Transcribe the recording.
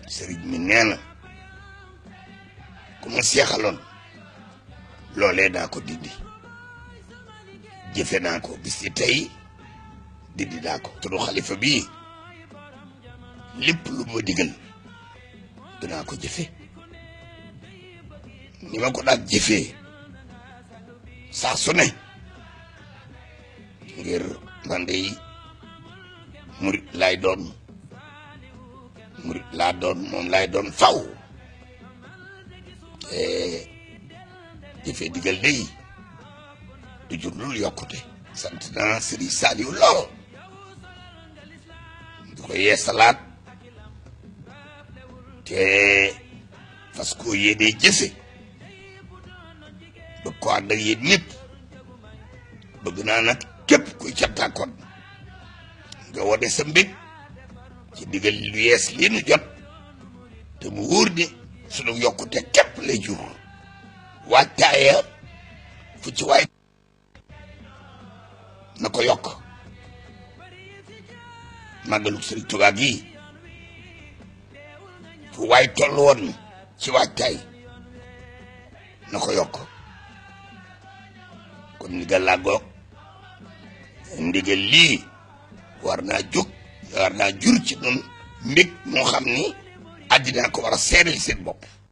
sëriñ mi nee na ku ma seexaloon loolee daa ko dindi jëfe naa ko bis ci tey dindi naa ko turu xalifa bii lépp lu ma digal dinaa ko jëfe ni ma ko daan jëfee saa su ne ngir man de murit laay doon murit laa doon moom laay doon faw te jëfee digal day du jur lul yokkute sant naa Sëriñ Saaliw lool di ko yeesalaat te fas koo yéenee jëfe bëgg ko ànd ak yéen ñëpp bëgg naa nag képp kuy cantaakoon nga wane sa mbég ci digal lu yees lii nu jot te mu wóor ni sunu yokkute képp lay jur waajtaaya fu ci waay na ko yokk màggalu Sëriñ Tuubaa gi fu waay toll woon ci waajtaay na ko yokk kon ndigal laa goog ndigal lii war naa jóg war naa jur ci nun mbég moo xam ni àddina ko war a seedal seen bopp